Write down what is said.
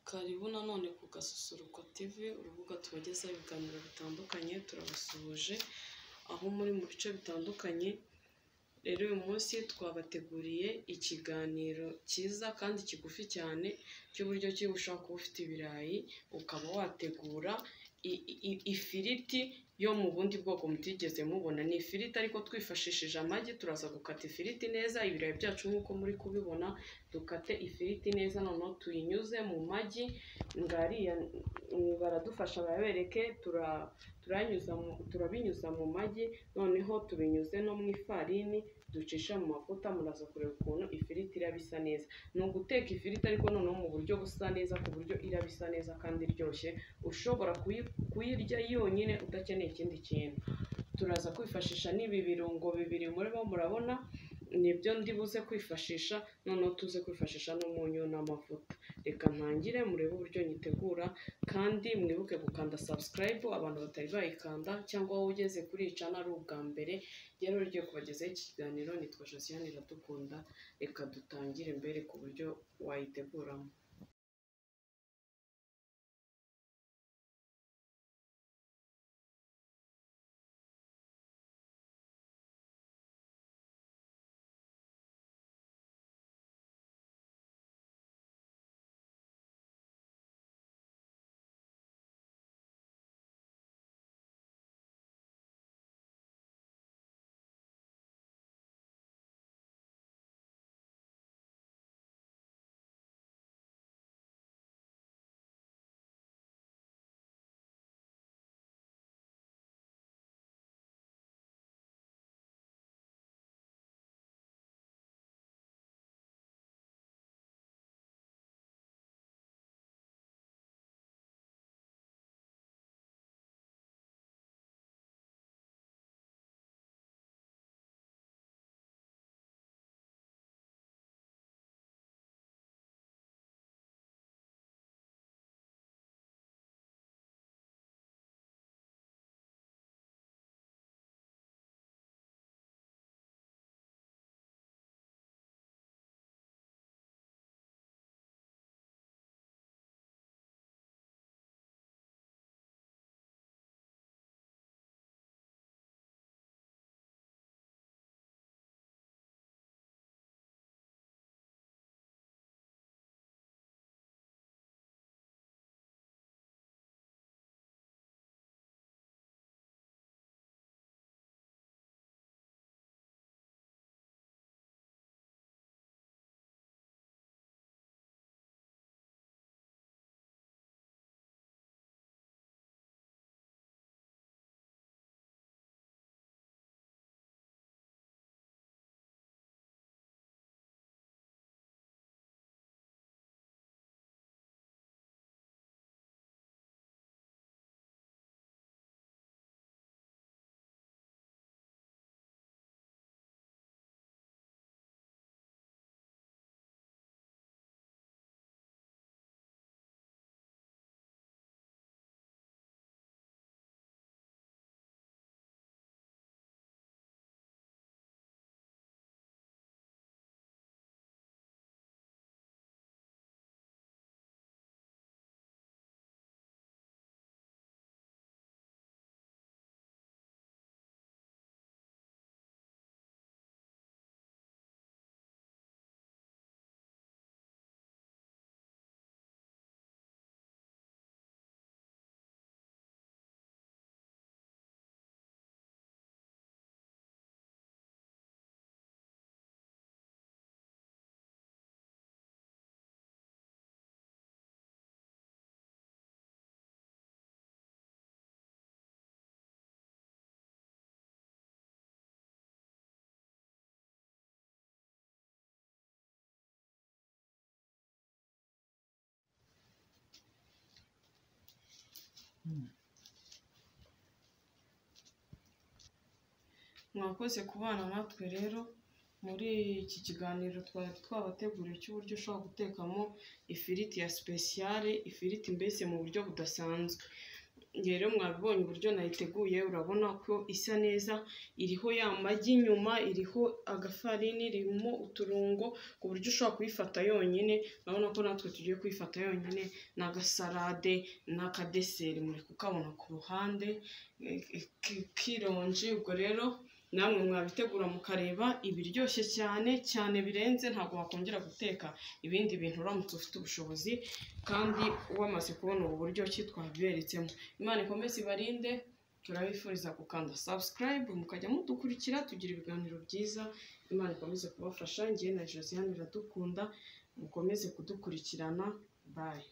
Karibu nanone ku Gasusuruko TV, urubuga tubagezaho ibiganiro bitandukanye, turabasuhuje aho muri mu bice bitandukanye, rero uyu munsi twabateguriye ikiganiro cyiza kandi kigufi cyane cy'uburyo ki ushobora kuba ufite ibirayi ukaba wategura ifiriti yo mu bundi bwoko mutigeze mubona, ni ifiriti ariko twifashishije amagi, turaza gukata ifiriti neza, ibirayi byacu nk'uko muri kubibona, dukate ifiriti neza noneho tuyinyuze mu magi, ngariya baradufasha babereke, turabinyuza mu magi, noneho tubinyuze no mu ifarini ducisha mu mavuta, muraza kureba ukuntu ifiriti iraba isa neza, ni uguteka ifiriti ariko noneho mu buryo busa neza ku buryo iraba isa neza kandi iryoshye, ushobora kuyirya yonyine udakeneye ikindi kintu, turaza kwifashisha n'ibi birungo bibiri murimo murabona, nibyo ndibuze kwifashisha, noneho tuze kwifashisha n'umunyu n'amavuta, reka ntangire murebe uburyo nyitegura kandi mwibuke gukanda subscribe abantu batari bayikanda cyangwa wowe ugeze kuri iyi cana ari ubwa mbere, rero ugiye kubagezaho iki kiganiro nitwa Josiane Iradukunda, reka dutangire mbereke uburyo wayiteguramo. Mwakoze kubana natwe rero muri iki kiganiro twari twabateguriye cy'uburyo ushobora gutekamo ifiriti ya sipesiyare, ifiriti mbese mu buryo budasanzwe. Njye rero mwabibonye uburyo nayiteguye urabona ko isa neza iriho ya magi inyuma iriho agafarini ririmo uturungo ku buryo ushobora kuyifata yonyine urabona ko natwe tugiye kuyifata yonyine n'agasarade n'akadeseri muri kukabona ku ruhande eh, ki- kironji ubwo rero namwe mwabitegura mukareba ibiryoshye cyane cyane birenze ntabwo wakongera guteka ibindi bintu uramutse ufite ubushobozi kandi wamaze kubona ubu buryo ki twabiberetsemo imana ikomeze ibarinde turabifuriza gukanda subscribe mukajya mudukurikira tugira ibiganiro byiza imana ikomeze kubafasha njye na josiane iradukunda mukomeze kudukurikirana bayi